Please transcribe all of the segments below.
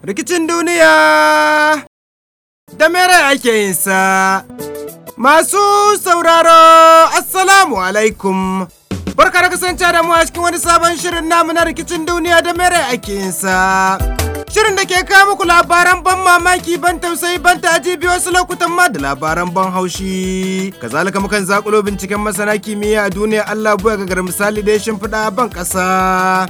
Rikicin duniya da mere ake yin sa. Masu sauraro, Assalamu alaikum. Barka da kasance da mu a cikin wani sabon shirin namu na rikicin duniya da mere ake yin sa. Shirin da ke kawo muku labaran ban mamaki ban tausayi ban ta'ajibi wasu lokutan ma da labaran ban haushi. Kazalika mukan zakulo binciken masana kimiyya a duniya Allah buya ga misali da ya shimfiɗa ban ƙasa.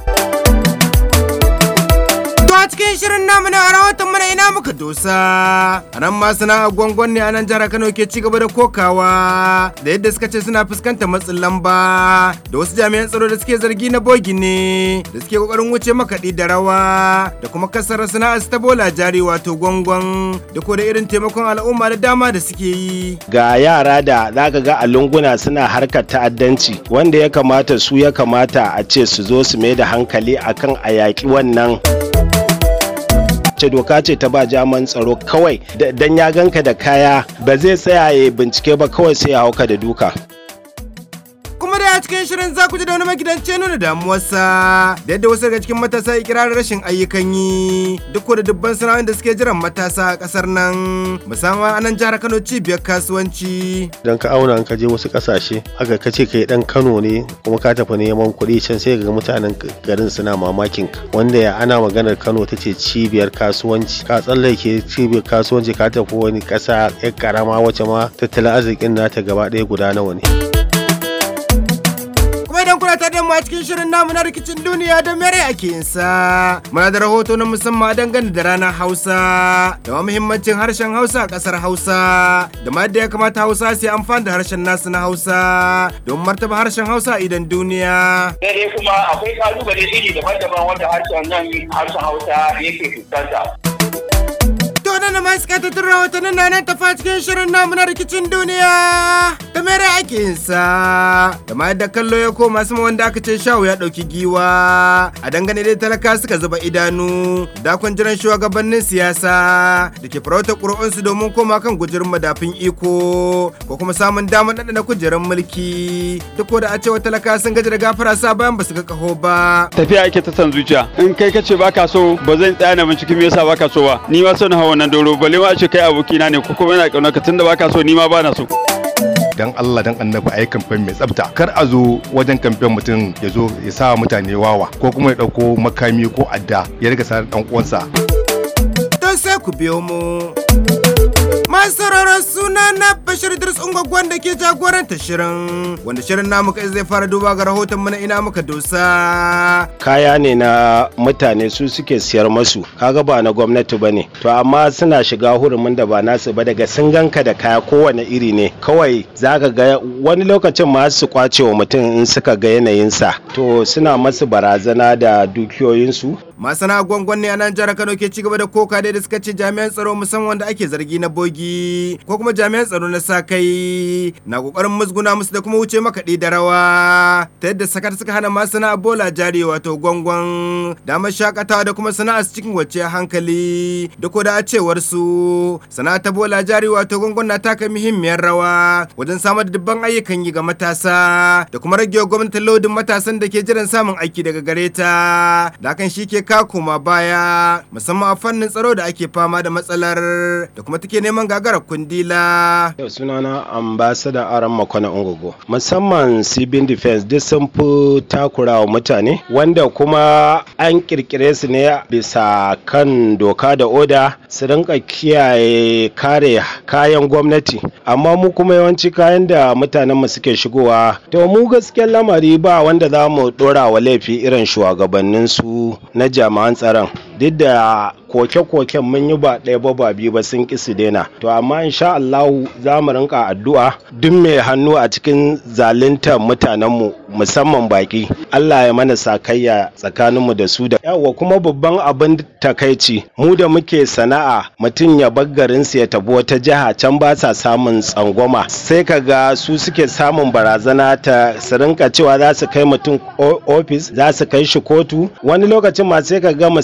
To a cikin shirin namu na rahoton mana ina muka dosa. A nan ma suna gwangwan ne a nan jihar Kano ke ci gaba da kokawa da yadda suka ce suna fuskantar matsin lamba da wasu jami'an tsaro da suke zargi na bogi ne da suke kokarin wuce makaɗi da rawa da kuma kasar sana'ar ta bola jari wato gwangwan da ko da irin taimakon al'umma da dama da suke yi. ga yara da zaka ga a lunguna suna harkar ta'addanci wanda ya kamata su ya kamata a ce su zo su mai da hankali akan a yaƙi wannan ce doka ce ta ba jaman tsaro kawai dan ya ganka da kaya ba zai tsaya ya bincike ba kawai sai ya hauka da duka kuma da a cikin shirin za ku ji da wani magidanci nuna damuwarsa da yadda wasu daga cikin matasa ikirarin rashin ayyukan yi duk da dubban sana'o'in da suke jiran matasa a kasar nan musamman a nan jihar Kano cibiyar kasuwanci. idan ka auna in ka je wasu kasashe aka ka ce kai dan Kano ne kuma ka tafi neman kuɗi can sai ga mutanen garin suna mamakin ka wanda ya ana maganar Kano ta ce cibiyar kasuwanci ka tsallake cibiyar kasuwanci ka tafi wani ƙasa yar karama wacce ma tattalin arzikin nata gaba ɗaya guda nawa ne. kuma idan kuna tare da mu a cikin shirin namu na rikicin duniya da mere ake yin sa muna da rahoto na musamman dangane da ranar hausa da ma muhimmancin harshen hausa a kasar hausa da ma yadda ya kamata hausa su yi amfani da harshen nasu na hausa don martaba harshen hausa idan duniya sai dai kuma akwai kalubale iri daban-daban wanda harshen nan harshen hausa yake fuskanta. To nan ma suka tattun rahotannin na nan tafa cikin shirin namu na rikicin duniya da mere ake yin sa da ma yadda kallo ya koma sama wanda aka ce shawu ya ɗauki giwa a dangane da talaka suka zuba idanu dakon jiran shugabannin siyasa da ke farautar ƙuri'unsu domin koma kan gujerin madafin iko ko kuma samun damar ɗaɗa kujerar mulki duk da a cewa talaka sun gaji da gafara sa bayan ba su ga kaho ba. tafiya ake ta san zuciya in kai kace baka so ba zan tsaya na binciki me yasa baka so ba ni ma so na hawa wannan doro balle ma a ce kai abokina ne ko kuma yana kauna ka tunda baka so ni ma bana so dan Allah dan annabi a yi kamfen mai tsafta kar a zo wajen kamfen mutum ya zo ya sa mutane wawa ko kuma ya ɗauko makami ko adda ya riga sa dan uwansa don sai ku biyo mu. Masu sauraron suna na Bashir Idris Ungwagwan da ke jagoranta shirin wanda shirin namu kai zai fara duba ga rahoton mana ina muka dosa. kaya ne na mutane su suke siyar masu kaga ba na gwamnati ba ne to amma suna shiga hurumin da ba nasu ba daga sun ganka da kaya kowane iri ne kawai zaka ga wani lokacin ma su kwace wa mutum in suka ga yanayinsa to suna masu barazana da dukiyoyinsu Masana gwangwan ne a nan jihar Kano ke cigaba da koka dai da suka ce jami'an tsaro musamman wanda ake zargi na bogi ko kuma jami'an tsaro na sa kai na kokarin musguna musu da kuma wuce makaɗi da rawa ta yadda sakar suka hana masana bola jari wato gwangwan damar shakatawa da kuma sana'a su cikin wacce hankali da ko da a cewar su sana'a ta bola jari wato gwangwan na taka muhimmiyar rawa wajen samar da dubban ayyukan yi ga matasa da kuma rage wa gwamnatin lodin matasan da ke jiran samun aiki daga gare ta da hakan shi ke ka koma baya musamman a fannin tsaro da ake fama da matsalar da kuma take neman gagarar kundila. Yau sunana ambasada aran makwana ungogo musamman civil defense duk sun fi takura wa mutane wanda kuma an kirkire su ne bisa kan doka da oda su rinka kiyaye kare kayan gwamnati amma mu kuma yawanci kayan da mutanen mu suke shigowa to mu gaskiyar lamari ba wanda za mu dora wa laifi irin shugabannin su na jami'an tsaron duk da koke-koken mun yi ba ɗaya ba ba biyu ba sun ƙi su daina to amma insha Allahu za mu rinka addu'a duk mai hannu a cikin zaluntar mutanenmu musamman baki Allah ya mana sakayya tsakaninmu da su da yawa kuma babban abin takaici mu da muke sana'a mutum ya bar garinsu ya tafi wata jiha can ba sa samun tsangwama sai ka ga su suke samun barazana ta su rinka cewa za su kai mutum ofis za su kai shi kotu wani lokacin ma sai ka ga musamman duk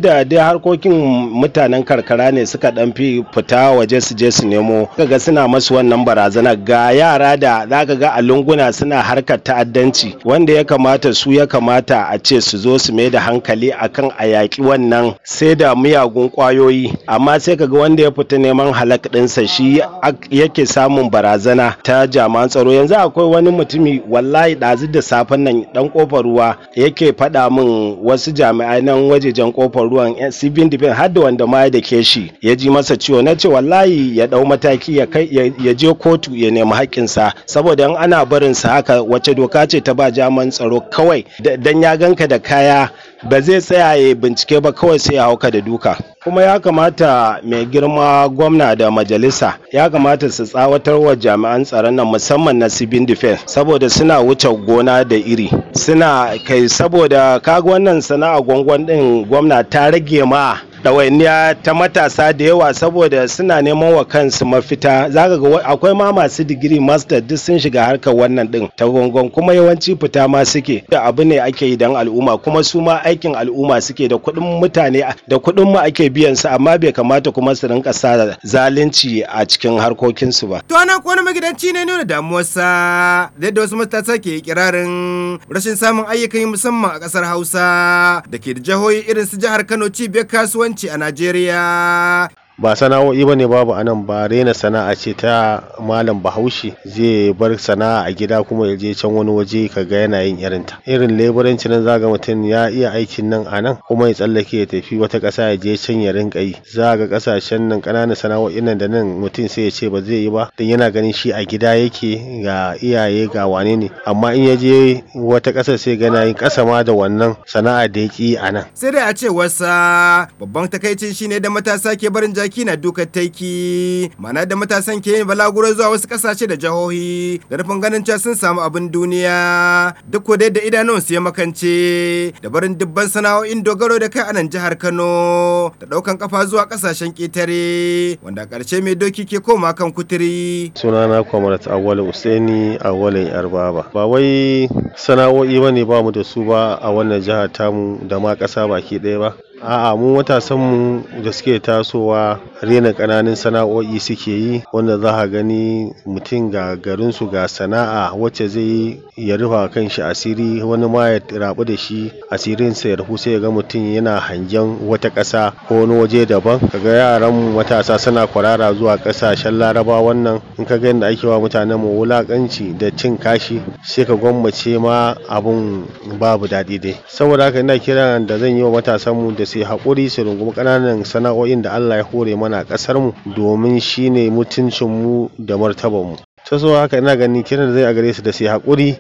da dai harkokin mutanen karkara ne suka dan fi fita waje su je su nemo kaga suna masu wannan barazana ga yara da zaka ga a lunguna suna harkar ta'addanci wanda ya kamata su ya kamata a ce su zo su mai da hankali akan a yaƙi wannan sai da miyagun ƙwayoyi amma sai kaga wanda ya fita neman halak ɗinsa shi yake samun barazana ta jami'an tsaro yanzu akwai wani mutumi wallahi ɗazu da safen nan dan kofar ruwa yake faɗa min wasu jami'ai nan wajejen kofar ruwan civil defense har da wanda ma da ke shi ya ji masa ciwo na ce wallahi ya ɗau mataki ya kai ya je kotu ya nemi haƙƙinsa saboda in ana barin sa haka wace doka ce ta ba jami'an tsaro kawai dan ya ganka da kaya ba zai tsaya ya bincike ba kawai sai ya hauka da duka kuma ya kamata mai girma gwamna da majalisa ya kamata su tsawatar wa jami'an tsaron nan musamman na civil defense saboda suna wuce gona da iri suna kai saboda kaga wannan sana'a gwangwan din gwamna ta rage ma ɗawainiya ta matasa da yawa saboda suna neman wa kansu mafita zaka ga akwai ma masu digiri master duk sun shiga harkar wannan din ta gongon kuma yawanci fita ma suke da abu ne ake yi don al'umma kuma su ma aikin al'umma suke da kuɗin mutane da kuɗin mu ake biyan su amma bai kamata kuma su rinka sa zalunci a cikin harkokinsu ba. To nan wani magidanci ne nuna damuwarsa da yadda wasu matasa ke kirarin rashin samun ayyukan yi musamman a ƙasar Hausa da ke da jihohi irin su jihar Kano cibiyar kasuwanci a Najeriya. ba sana'o'i bane babu anan ba rena sana'a ce ta malam bahaushe zai bar sana'a a gida kuma ya je can wani waje ka ga yana yin irin ta irin leburanci nan zaga mutum ya iya aikin nan a nan kuma ya tsallake ya tafi wata ƙasa ya je can ya rinka yi za ga ƙasashen nan ƙananan sana'o'in nan da nan mutum sai ya ce ba zai yi ba dan yana ganin shi a gida yake ga iyaye ga wane ne amma in ya je wata ƙasar sai ga yin ƙasa ma da wannan sana'a da ya ƙi a nan sai dai a ce wasa babban takaicin shine da matasa ke barin jaki na dukan taiki mana da matasan ke yin balaguro zuwa wasu kasashe da jihohi da nufin ganin cewa sun samu abin duniya duk ko da idanun su ya makance da barin dubban sana'o'in dogaro da kai a nan jihar Kano da daukan kafa zuwa kasashen ketare wanda karshe mai doki ke koma kan kuturi sunana kwamarat awwal usaini awwalin yarbaba ba wai sana'o'i bane ba mu da su ba a wannan jihar tamu da ma ƙasa baki ɗaya ba A'a mu matasanmu da suke tasowa rena ƙananan sana'o'i suke yi wanda za ka gani mutum ga garinsu ga sana'a wacce zai yi ya rufa kan shi asiri wani ma ya rabu da shi asirinsa ya rufu sai ya ga mutum yana hangen wata ƙasa ko wani waje daban kaga yaran matasa suna kwarara zuwa ƙasashen laraba wannan in ka ga yadda ake wa mutanen mu wulaƙanci da cin kashi sai ka gwammace ma abun babu daɗi dai saboda haka ina kiran da zan yi wa matasanmu da su haƙuri su rungumi ƙananan sana'o'in da Allah ya hore mana a ƙasar mu domin shine mutuncin mu da martaban mu ta so haka ina gani kiran da zai a gare su da su haƙuri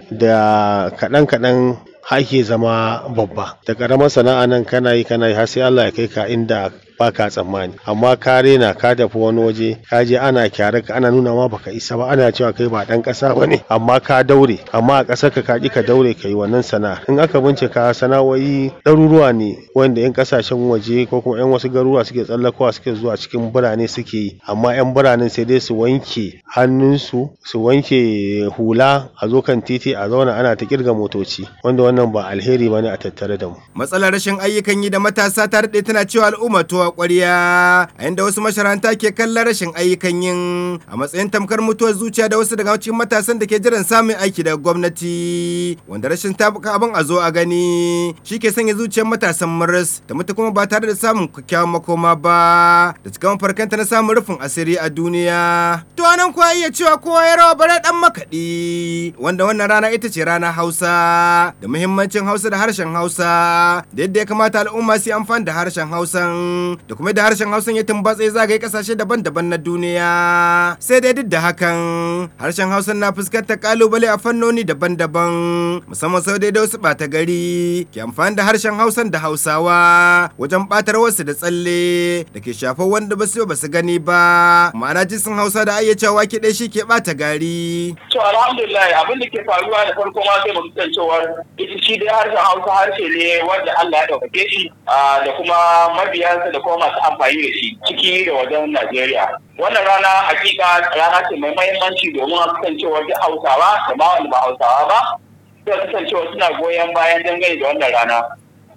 da kaɗan kaɗan ake zama babba da ƙaramar sana'a nan kana yi kana yi har sai Allah ya kai ka inda baka tsammani amma ka rena ka tafi wani waje ka je ana kyare ka ana nuna ma baka isa ba ana cewa kai ba dan kasa bane amma ka daure amma a kasar ka ki ka daure kai wannan sana'a in aka bincika sana'o'i ɗaruruwa ne wanda yan kasashen waje ko kuma yan wasu garuruwa suke tsallakowa suke zuwa cikin birane suke yi amma yan biranen sai dai su wanke hannunsu su wanke hula a zo kan titi a zauna ana ta kirga motoci wanda wannan ba alheri bane a tattare da mu matsalar rashin ayyukan yi da matasa ta daɗe tana cewa al'umma to ƙwarya a inda wasu masharanta ke kallon rashin ayyukan yin a matsayin tamkar mutuwar zuciya da wasu daga cikin matasan da ke jiran samun aiki daga gwamnati wanda rashin tabuka abin a zo a gani shi ke sanya zuciyar matasan maras da mutu kuma ba tare da samun kyakkyawan makoma ba da cikawan farkanta na samun rufin asiri a duniya to anan kuwa iya cewa kowa ya rawa bare dan makaɗi wanda wannan rana ita ce rana hausa da muhimmancin hausa da harshen hausa da yadda ya kamata al'umma su yi amfani da harshen hausan da kuma da harshen hausan ya tumbatse zagaye kasashe daban-daban na duniya sai dai duk da hakan harshen hausan na fuskantar kalubale a fannoni daban-daban musamman sau dai da wasu ɓata gari ke amfani da harshen hausan da hausawa wajen ɓatar wasu da tsalle da ke shafar wanda ba su ba su gani ba ma'ana jinsin hausa da ayyacewa ke ɗaya shi ke ɓata gari. to alhamdulillah abin da ke faruwa da farko ma sai mu san cewa shi dai harshen hausa harshe ne wanda Allah ya ɗaukake shi da kuma mabiyansa da kuma masu amfani da shi ciki da wajen Najeriya. Wannan rana hakika rana ce mai mahimmanci domin a kasancewa duk Hausawa da ma wanda ba Hausawa ba. Sai kasancewa suna goyon bayan dangane da wannan rana.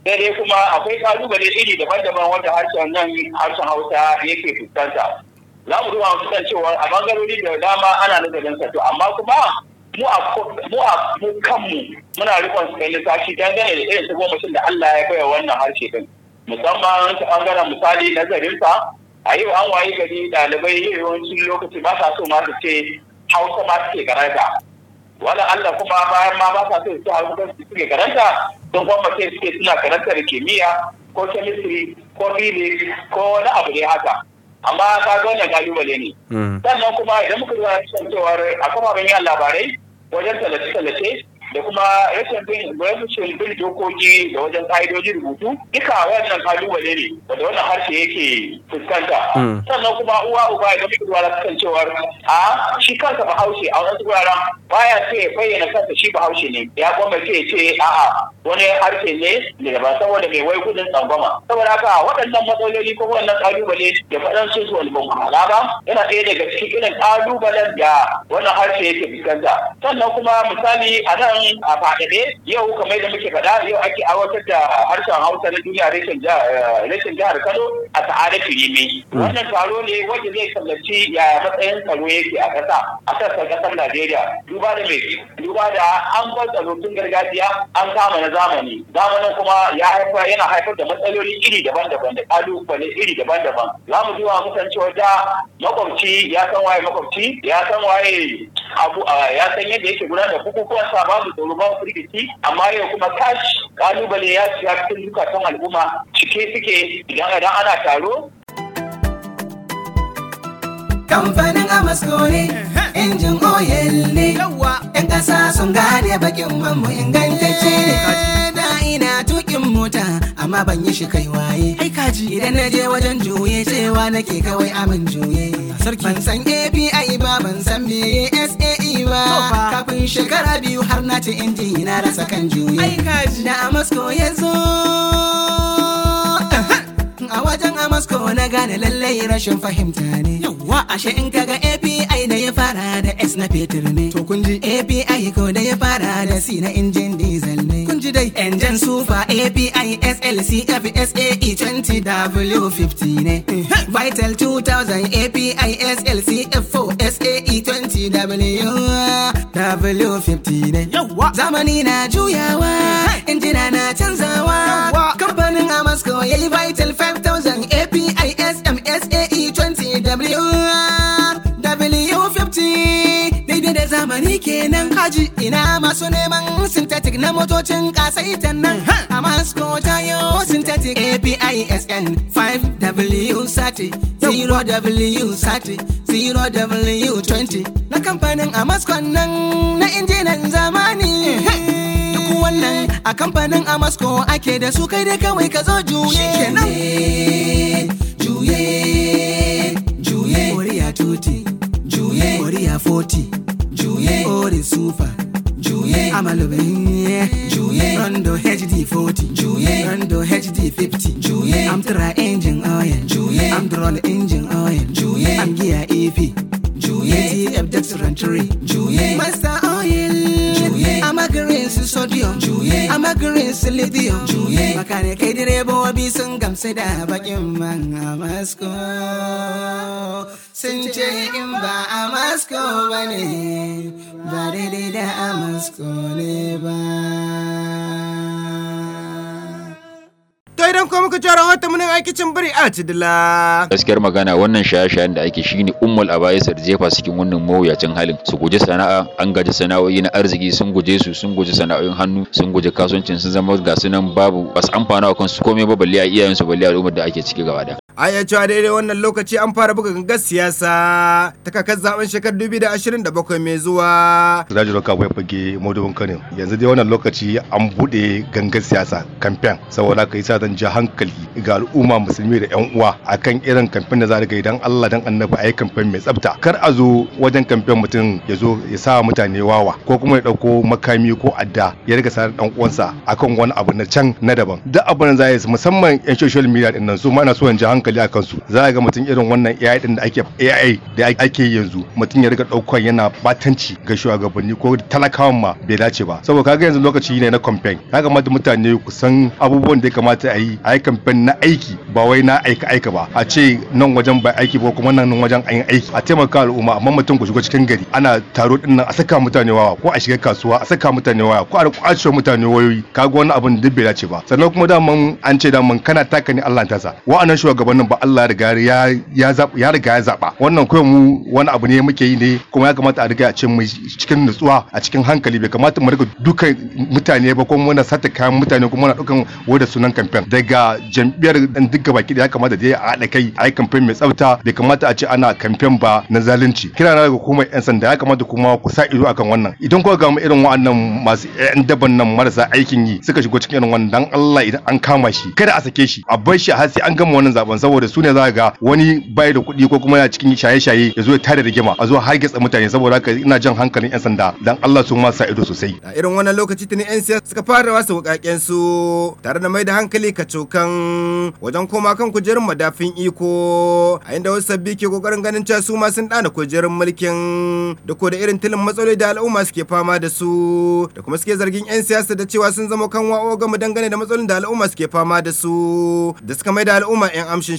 sai dai kuma akwai kalubale iri daban-daban wanda harshen nan harshen hausa yake fuskanta za mu duba mu kan cewa a bangarori da dama ana nazarin sa to amma kuma mu a mu a mu kanmu muna rikon su kai lissafi dangane da irin tagomashin da Allah ya baiwa wannan harshe din musamman ta bangaren misali nazarin sa a yau an wayi gari ɗalibai yawancin lokaci ba sa so ma su ce hausa ma suke karanta wala Allah kuma bayan ma ba sa so su hausa suke karanta don kuma sai suke suna karantar kimiyya ko chemistry ko physics ko wani abu ne haka amma ka ga wannan kalubale ne sannan kuma idan muka zuwa cikin cewar a kafafen yin labarai wajen tallace-tallace da kuma rashin bin rashin bin dokoki da wajen ka'idoji rubutu duka wannan kalubale ne wanda wannan harshe yake fuskanta sannan kuma uwa uba idan muka zuwa cikin cewar a shi kansa bahaushe a wasu wuraren baya ce ya bayyana kansa shi bahaushe ne ya kuma ce ce a'a wani harshe ne da ba saboda mai wai gudun tsangwama saboda haka waɗannan matsaloli ko wannan kalubale da faɗan su su wani ban ba yana ɗaya daga cikin irin kalubalen da wannan harshe yake fuskanta sannan kuma misali a nan a faɗaɗe yau kamar da muke faɗa yau ake aiwatar da harshen hausa na duniya reshen jihar kano a sa'ada firime wannan taro ne wanda zai kallaci yaya matsayin tsaro yake a ƙasa a sassan ƙasar najeriya duba da mai duba da an bar tsaro tun gargajiya an kama na zamani zamanin kuma ya haifar yana haifar da matsaloli iri daban-daban da kalubale iri daban-daban za mu zuwa musan cewa da makwabci ya san waye makwabci ya san waye abu ya san yadda yake gudanar da bukukuwan sa babu tsoro babu firgici amma yau kuma kashi kalubale ya shiga cikin zukatan al'umma cike suke idan idan ana taro kamfanin amasko ne injin oil ne yan ƙasa sun gane bakin manmu ingantacce ne da ina tukin mota amma ban yi shi kai waye idan na je wajen juye cewa nake kawai amin juye ban san api ba ban san meye sae ba kafin shekara biyu har na ci inji na rasa kan juye da amasko ya zo a wajen amasko na gane lallai rashin fahimta ne yawa ashe in kaga api da ya fara da s na fetur ne to kun ji api ko da ya fara da c na injin diesel ne kun ji dai engine super api slcf sae 20 w50 ne vital 2000 api slcf 4 sae 20 w w50 ne zamani na juyawa injina na canzawa kamfanin amasko ya yi vital 5000 api smsae 20 w W50 daidai da zamani kenan haji ina masu neman synthetic na motocin kasaitan nan a Moscow tayo synthetic API SN 5W sati 0W sati 0W20 na kamfanin a Moscow nan na injinan zamani duk wannan a kamfanin a Moscow ake da su kai da kawai ka zo juye kenan juye juye Oriya tuti juye Oriya 40 juye Ori super juye Amalube juye Rondo HD 40 juye Rondo HD 50 juye Amtra engine oil juye Amdrol engine oil juye Amgia EP juye TF Dextrantry juye Master oil juye Amagarin su sodium juye Amagarin su lithium juye Makane kai direbobi sun gamsu da bakin man a Moscow sun ce in ba a Moscow ba ne ba daidai da a Moscow ne ba. To idan kuma muka jara wata munin aikicin biri a cidila. gaskiyar magana wannan shaye-shayen da ake shine ummul abayisar jefa su cikin wannan mawuyacin halin su guji sana'a an gaji sana'o'i na arziki sun guje su sun guji sana'o'in hannu sun guji kasuwancin sun zama ga su nan babu basu amfana wa kansu komai ba balle a iyayen su balle al'ummar da ake ciki gaba da A iya cewa daidai wannan lokaci an fara buga gangar siyasa ta kakar zaben shekarar 2027 mai zuwa. Siraji Roka bai fage Modubin Kano yanzu dai wannan lokaci an buɗe gangan siyasa kamfen saboda ka yi sa zan ja hankali ga al'umma musulmi da yan uwa akan irin kamfen da za ga idan Allah dan annabi ayi kamfen mai tsafta kar a zo wajen kamfen mutum ya zo ya sa mutane wawa ko kuma ya dauko makami ko adda ya riga sa dan uwansa akan wani abu na can na daban duk abin da za yi musamman yan social media din nan su ma na so in ji hankali hankali a kansu za ga mutum irin wannan AI din da ake AI da ake yanzu mutum ya riga ɗaukar yana batanci ga shugabanni ko talakawan ma bai dace ba saboda kaga yanzu lokaci ne na campaign ya kamata mutane ku san abubuwan da ya kamata a yi a yi campaign na aiki ba wai na aika aika ba a ce nan wajen ba aiki ba kuma nan wajen an yi aiki a taimaka al'umma amma mutum ku shiga cikin gari ana taro din nan a saka mutane wawa ko a shiga kasuwa a saka mutane waya ko a kwace mutane wayoyi kaga wani abin da bai dace ba sannan kuma daman an ce daman kana taka ni Allah ta sa wa'annan shugabannin ba Allah riga ya ya ya riga ya zaba wannan kawai mu wani abu ne muke yi ne kuma ya kamata a riga a ce mu cikin nutsuwa a cikin hankali bai kamata mu riga dukan mutane ba kuma muna sata kayan mutane kuma muna dukan wada sunan kamfen daga jam'iyyar dan duka baki da ya kamata da ya haɗa kai a yi kamfen mai tsafta bai kamata a ce ana kamfen ba na zalunci kira na daga hukumar yan sanda ya kamata kuma ku sa ido akan wannan idan kuka ga irin wa'annan masu yan daban nan marasa aikin yi suka shigo cikin irin wannan dan Allah idan an kama shi kada a sake shi a bar shi har sai an gama wannan zaben saboda su ne za ga wani bai da kuɗi ko kuma yana cikin shaye-shaye ya zo ya tada rigima a zo har getsa mutane saboda haka ina jan hankalin yan sanda dan Allah su ma sa ido sosai a irin wannan lokaci tuni yan siyasa suka fara wasa wukaken su tare da mai da hankali kacokan wajen koma kan kujerun madafin iko a inda wasu sabbi ke kokarin ganin cewa su ma sun dana kujerun mulkin da ko da irin tilin matsaloli da al'umma suke fama da su da kuma suke zargin yan siyasa da cewa sun zama kan wa'o gama dangane da matsalolin da al'umma suke fama da su da suka mai da al'umma yan amshin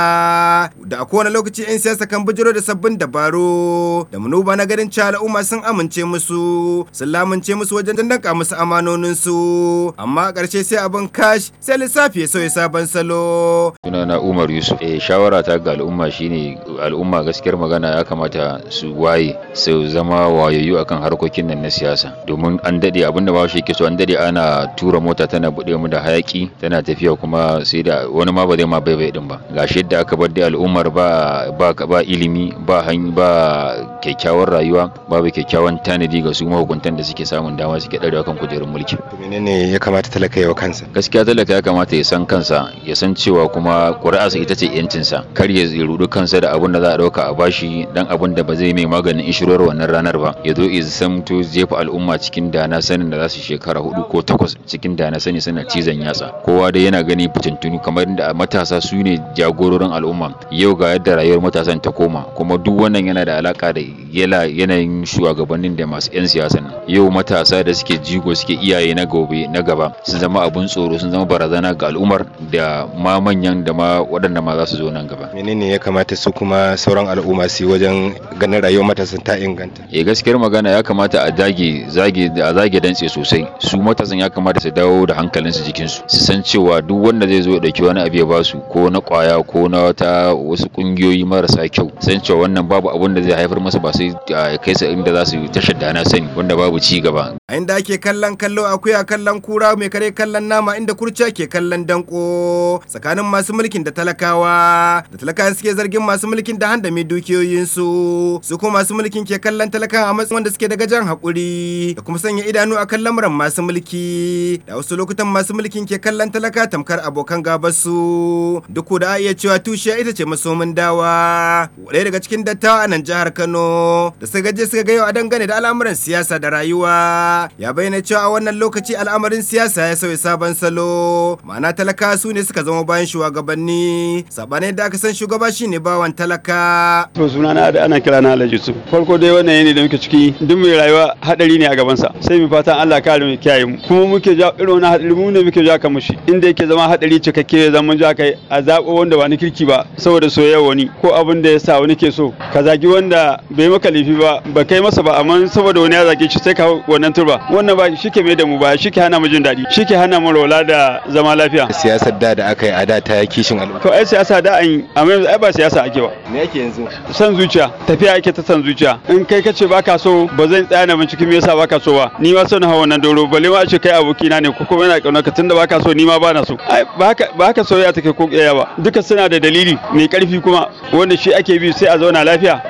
shata da a kowane lokaci yan siyasa kan bijiro da sabbin dabaru da manuba na ganin cewa al'umma sun amince musu sun lamunce musu wajen dandanka musu amanonin su amma a ƙarshe sai abin kash sai lissafi ya sauya sabon salo sunana Umar Yusuf eh shawara ta ga al'umma shine al'umma gaskiyar magana ya kamata su waye su zama wayayyu akan harkokin nan na siyasa domin an dade abinda ba shi ke so an dade ana tura mota tana bude mu da hayaki tana tafiya kuma sai da wani ma ba zai ma baibai din ba gashi yadda aka bar da al'ummar ba ba ba ilimi ba hanyar ba kyakkyawar rayuwa babu kyakkyawan tanadi ga su mahukuntan da suke samun dama suke darewa kan kujerun mulki menene ya kamata talaka yawa kansa gaskiya talaka ya kamata ya san kansa ya san cewa kuma ƙuri'arsa ita ce yancinsa kar ya rudu kansa da abun da za a ɗauka a bashi dan abun da ba zai mai maganin inshirar wannan ranar ba ya zo ya zamto jefa al'umma cikin dana sanin da za su shekara hudu ko takwas cikin dana sani suna cizon yatsa kowa dai yana gani fitintunu kamar da matasa su ne jagororin al'umma yau ga yadda rayuwar matasan ta koma kuma duk wannan yana da alaka da yanayin shugabannin da masu 'yan siyasan yau matasa da suke jigo suke iyaye na gobe na gaba sun zama abun tsoro sun zama barazana ga al'ummar da ma manyan da ma waɗanda ma za su zo nan gaba menene ya kamata su kuma sauran al'umma su yi wajen ganin rayuwar matasan ta inganta eh gaskiyar magana ya kamata a dage zage a zage dantse sosai su matasan ya kamata su dawo da hankalinsu jikinsu su san cewa duk wanda zai zo ya dauki wani abu ya basu ko na kwaya ko na wata wasu kungiyoyi marasa kyau san cewa wannan babu abun da zai haifar masa ba sai kai su inda za su tashar da na sani wanda babu ci gaba a inda ake kallon kallo akuya kallon kura mai kare kallon nama inda kurciya ke kallon danko tsakanin masu mulkin da talakawa da talakawa suke zargin masu mulkin da handame dukiyoyinsu su kuma masu mulkin ke kallon talakawa a matsayin wanda suke da gajan haƙuri da kuma sanya idanu a kan lamuran masu mulki da wasu lokutan masu mulkin ke kallon talaka tamkar abokan gabasu duk da iya cewa tushiya ita ce masomin dawa ɗaya daga cikin dattawa a nan jihar Kano da suka gaje suka ga yau a dangane da al'amuran siyasa da rayuwa ya bayyana cewa a wannan lokaci al'amarin siyasa ya sauya sabon salo ma'ana talaka su ne suka zama bayan shugabanni sabanin da aka san shugaba shine bawan talaka to suna na da ana kira na Alhaji Yusuf farko dai wannan yanayi da muke ciki duk mai rayuwa hadari ne a gaban sa sai mu fatan Allah kare mu kiyaye mu kuma muke ja irin wannan hadari mu ne muke ja kan mushi inda yake zama hadari cikakke zaman ja kai a zabo wanda ba ni kirki ba saboda soyayya wani ko abin da ya sa wani ke so ka zagi wanda bai maka laifi ba ba kai masa ba amma saboda wani ya zage shi sai ka wannan turba wannan ba shi ke mai da mu ba shi ke hana mu jin daɗi shi ke hana mu rola da zama lafiya siyasar da da aka yi a da ta kishin al'umma to ai siyasa da an yi amma yanzu ai ba siyasa ake ba me yake yanzu san zuciya tafiya ake ta san zuciya in kai kace baka so ba zan tsaya na bincike me yasa baka so ba ni ma son hawa wannan doro balle ma a ce kai abokina ne ko kuma yana kauna ka tunda baka so ni ma bana so ai ba haka ba haka soyayya take ko kiyaya ba duka suna da dalili mai karfi kuma wanda shi ake bi sai a zauna lafiya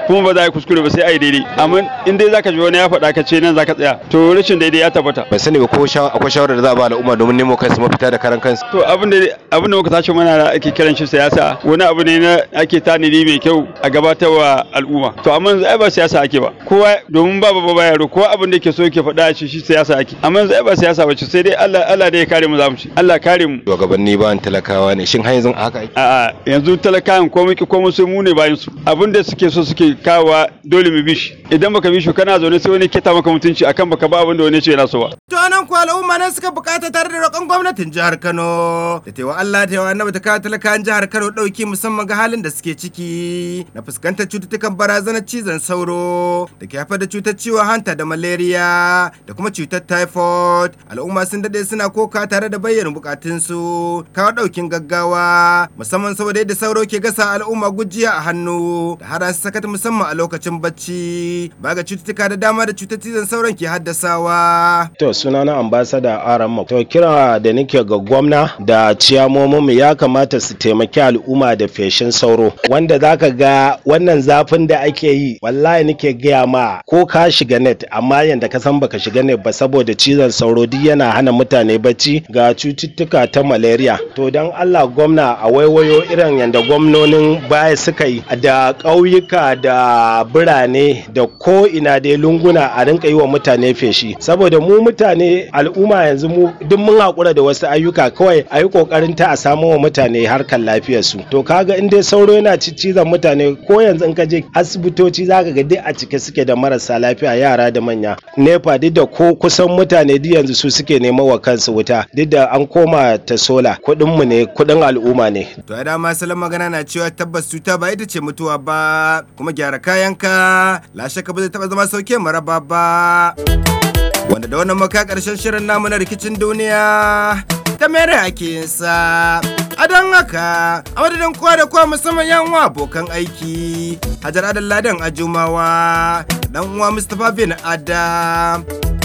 kuma ba za a yi kuskure ba sai a yi daidai amma in dai zaka ji wani ya faɗa ka ce nan zaka tsaya to rashin daidai ya tabbata bai sani ba ko akwai shawarar da za a ba al'umma domin nemo kansu mafita da karan kansu to abin da abin da muka tashi mana da ake kiran shi siyasa wani abu ne na ake tanadi mai kyau a gabatarwa al'umma to amma yanzu ai ba siyasa ake ba kowa domin ba ba ba yaro kowa abin da yake so yake faɗa shi shi siyasa ake amma yanzu ai ba siyasa ba ce sai dai Allah Allah da ya kare mu zamu ci Allah kare mu shugabanni ba talakawa ne shin har yanzu a haka ake a'a yanzu talakawan ko muke ko mu sai mu ne bayan su abin da suke so suke kawowa dole mu bi shi idan baka bi shi kana zaune sai wani kita maka mutunci akan baka ba abin da wani ce yana so ba to anan ko al'umma ne suka bukata tare da roƙon gwamnatin jihar Kano da taiwa Allah ta yawa annabi ta kawo talakawan jihar Kano dauki musamman ga halin da suke ciki na fuskantar cututtukan barazanar cizon sauro da ke haifar da cutar ciwon hanta da malaria da kuma cutar typhoid al'umma sun dade suna koka tare da bayyana bukatunsu kawo daukin gaggawa musamman saboda yadda sauro ke gasa al'umma gujiya a hannu da har su sakata musamman a lokacin bacci ba ga cututtuka da dama da cutar cizon sauron ke haddasawa to sunana ambassador aram to kira da nake ga gwamna da ciyamomin mu ya kamata su taimaki al'umma da feshin sauro wanda zaka ga wannan zafin da ake yi wallahi nake gaya ma ko ka shiga net amma yanda ka san baka shiga net ba saboda cizon sauro duk yana hana mutane bacci ga cututtuka ta malaria to dan Allah gwamna a waiwayo irin yanda gwamnonin baya suka yi da ƙauyuka da birane da ko ina dai lunguna a rinka yi wa mutane feshi saboda mu mutane al'umma yanzu mu duk mun haƙura da wasu ayyuka kawai a yi ƙoƙarin ta a samo wa mutane harkar lafiyarsu to kaga in dai sauro yana cizon mutane ko yanzu in ka je asibitoci zaka ga duk a cike suke da marasa lafiya yara da manya nepa duk da ko kusan mutane duk yanzu su suke neman wa kansu wuta duk da an koma ta sola kuɗin mu ne kuɗin al'umma ne to ya dama salon magana na cewa tabbas cuta ba ita ce mutuwa ba kuma gyara kayanka lashe ka ba zai taba zama sauke maraba ba wanda da wannan maka karshen shirin namu na rikicin duniya ta mere ake yin sa a don haka a madadin kowa da kowa musamman yan uwa abokan aiki hajar adal ladan ajumawa dan uwa mustapha bin adam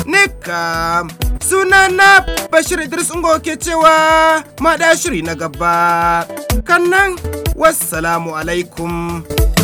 nika suna na bashir idris ungo ke cewa ma shiri na gaba kannan wassalamu alaikum